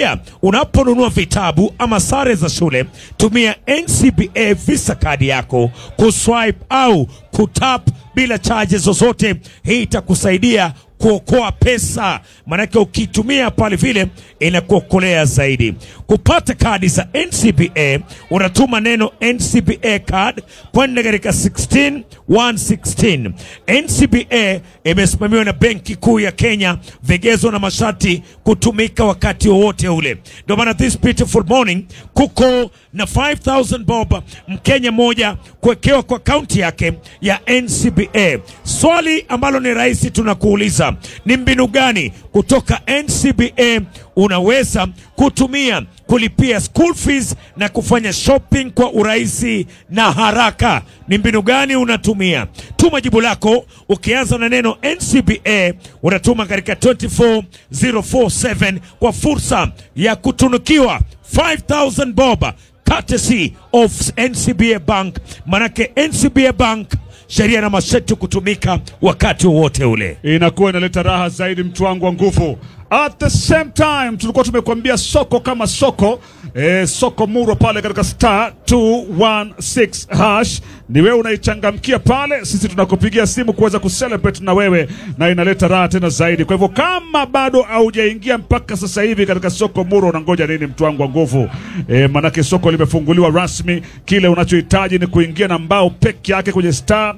Pia unaponunua vitabu ama sare za shule, tumia NCBA Visa kadi yako kuswipe au kutap bila chaje zozote. Hii itakusaidia kuokoa pesa, maanake ukitumia pale vile inakuokolea zaidi. Kupata kadi za NCBA unatuma neno NCBA card kwenda katika 16116. NCBA imesimamiwa na Benki Kuu ya Kenya, vigezo na masharti kutumika wakati wowote ule. Ndio maana this beautiful morning kuko na 5000 bob Mkenya moja kuwekewa kwa akaunti yake ya NCBA. Swali ambalo ni rahisi tunakuuliza ni mbinu gani kutoka NCBA unaweza kutumia kulipia school fees na kufanya shopping kwa urahisi na haraka. Ni mbinu gani unatumia? Tuma jibu lako ukianza na neno NCBA, unatuma katika 24047 kwa fursa ya kutunukiwa 5000 bob courtesy of NCBA Bank. Manake NCBA Bank sheria na masharti kutumika wakati wowote ule. inakuwa inaleta raha zaidi, mtu wangu wa nguvu. At the same time tulikuwa tumekuambia soko kama soko eh, soko muro pale katika star 216 hash ni wewe unaichangamkia pale, sisi tunakupigia simu kuweza kucelebrate na wewe, na inaleta raha tena zaidi. Kwa hivyo kama bado haujaingia mpaka sasa hivi katika soko muro, unangoja nini, mtu wangu wa nguvu? Eh, manake soko limefunguliwa rasmi. Kile unachohitaji ni kuingia na mbao peke yake kwenye star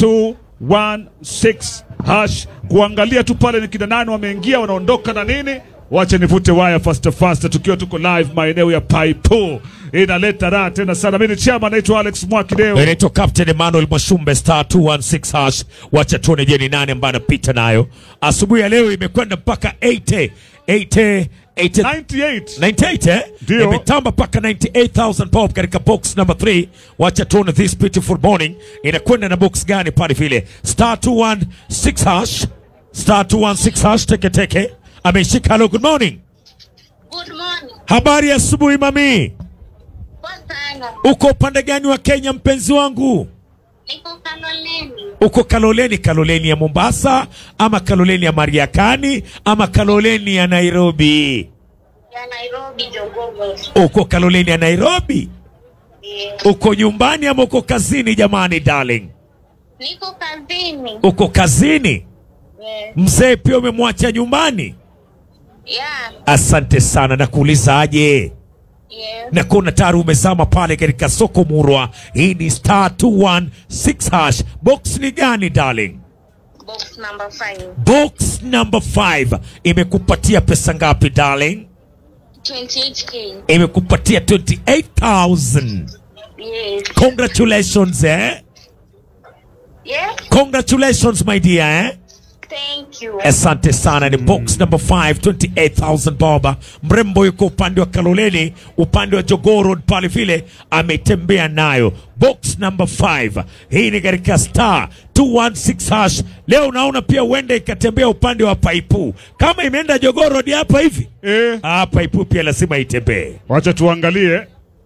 216 hash kuangalia tu pale ni kina nani wameingia wanaondoka na nini. Wache nivute waya fast fast, tukiwa tuko live maeneo ya Paipo, inaleta raha tena sana. Mimi ni chama, naitwa Alex Mwakideo. Inaitwa Captain Emmanuel Mwashumbe star 216 hash. Wacha tuone je ni nani ambaye anapita nayo asubuhi ya leo. Imekwenda mpaka 80 80 80 98 98 eh? Ndio. Imetamba mpaka 98000 bob katika box number 3. Wacha tuone this beautiful morning inakwenda na box gani pale vile. Star 216 hash. Star 216 hash teke teke. Ameshika hello good morning. Good morning. Habari ya asubuhi mami. Poa sana. Uko upande gani wa Kenya mpenzi wangu? Niko Kaloleni. Uko Kaloleni, Kaloleni ya Mombasa ama Kaloleni ya Mariakani ama Kaloleni ya Nairobi? Ya Nairobi Jogogo. Uko Kaloleni ya Nairobi? Yeah. Uko nyumbani ama uko kazini jamani darling? Niko kazini. Uko kazini? Yeah. Mzee pia umemwacha nyumbani? Yeah. Asante sana, nakuuliza aje? Yeah. na kuona tayari umezama pale katika soko murwa. Hii ni star 216 hash. Box ni gani darling? Box number five. Box number 5 imekupatia pesa ngapi darling? 28k. Imekupatia 28000. Yes. Congratulations eh? Yeah. Congratulations my dear eh? Thank you. Asante sana, ni box number 5 28000 boba. Mrembo yuko upande wa Kaloleni, upande wa Jogoo Road pale vile ametembea nayo. Box number 5 hii ni katika star 216 hash. Leo unaona pia huenda ikatembea upande wa Paipu, kama imeenda Jogoo Road hapa hivi eh, ah, Paipu pia lazima itembee. wacha tuangalie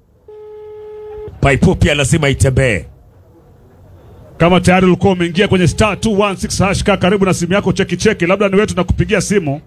Paipu pia lazima itembee. kama tayari ulikuwa umeingia kwenye star 216 hash. Kaa karibu na simu yako, cheki cheki, labda ni wetu na kupigia simu.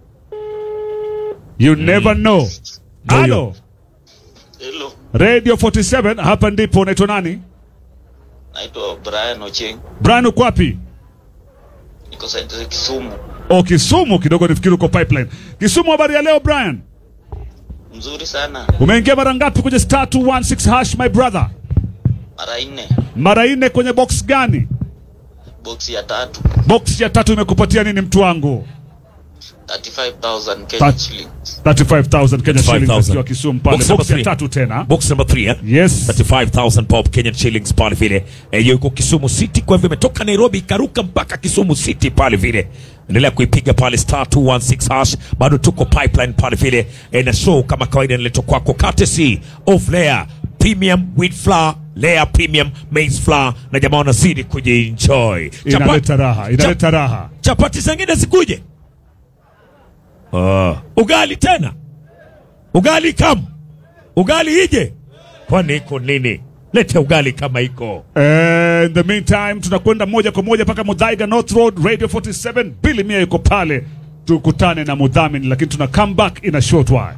You never know. Ndio. Halo, Hello, Radio 47 hapa ndipo. Unaitwa nani? naitwa Brian Ocheng, Brian, uko wapi? niko side za Kisumu. O, Kisumu kidogo, nifikiri uko pipeline. Kisumu, habari ya leo Brian? Mzuri sana, Umeingia mara ngapi kwenye star 216 hash my brother? mara nne, Mara nne kwenye box gani? boksi ya tatu, Box ya tatu imekupatia nini mtu wangu? 35,000 Kenya That- shillings. 35,000 Kenya 35,000. shillings akiwa Kisumu pale. Box number Box ya three. tatu tena. Box number 3 eh? Yes. 35000 bob Kenyan shillings pale vile. Eh, yuko Kisumu City kwa hivyo imetoka Nairobi ikaruka mpaka Kisumu City pale vile. Endelea kuipiga pale star 216 hash. Bado tuko pipeline pale vile. Eh, na show kama kawaida inaletwa kwako courtesy of Layer Premium Wheat Flour, Layer Premium Maize Flour na jamaa wanazidi kujienjoy. Inaleta raha, inaleta raha. chapati zingine zikuje. Ah, ugali tena, ugali kam, ugali ije, kwani iko nini? Lete ugali kama iko. Eh, in the meantime tunakwenda moja kwa moja mpaka Mudhaiga North Road Radio 47. Billy Mia yuko pale, tukutane na mudhamini, lakini tuna come back in a short while.